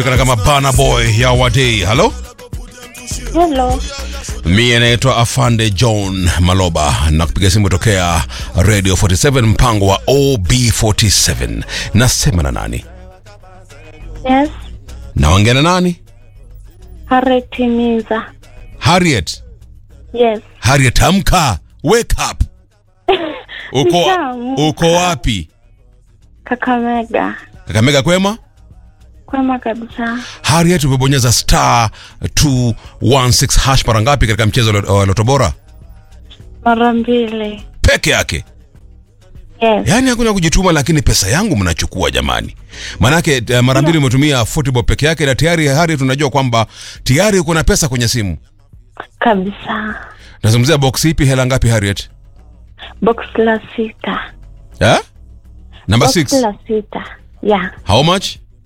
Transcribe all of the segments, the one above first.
Kana kama Bana Boy ya Wadei. Halo, Hello. mie naitwa Afande John Maloba na kupiga simu tokea Radio 47 mpango wa OB47. Nasema na nani? Yes. Naongea na nani? Harriet Miza. Harriet. Yes. Harriet, amka, wake up. Uko, Nishaamka. uko wapi? Kakamega. Kakamega kwema? Kwema kabisa. Harriet, umebonyeza star 216 hash mara ngapi katika mchezo wa Loto Bora? Mara mbili. Peke yake. Yes. Yaani hakuna kujituma, lakini pesa yangu mnachukua jamani. Manake eh, mara mbili umetumia football peke yake, na tayari Harriet, tunajua kwamba tayari uko na pesa kwenye simu. Kabisa. Nazungumzia box ipi? Hela ngapi Harriet? Box la sita. Eh? Number Box 6. la sita. Yeah. How much?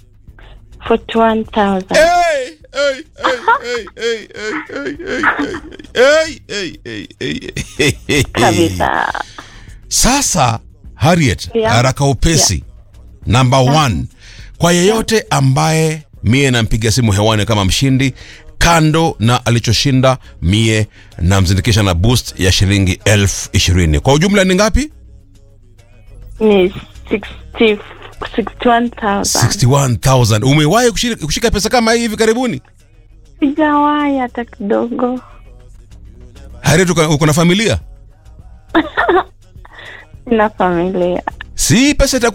41,000. Hey, hey, hey, hey, hey, hey, hey, hey, hey, hey, hey, hey. Kabisa. Sasa Harriet, Yeah. haraka upesi. Number one, kwa yeyote ambaye mie nampiga simu hewani kama mshindi, kando na alichoshinda, mie namzindikisha na boost ya shilingi elfu ishirini. Kwa ujumla ni ngapi? Ni 60 61,000. 61,000. Umewahi kushika, kushika pesa kama hii hivi karibuni? Sijawahi hata kidogo. Harriet, uko uko na familia? Sina familia. Si pesa itakuwa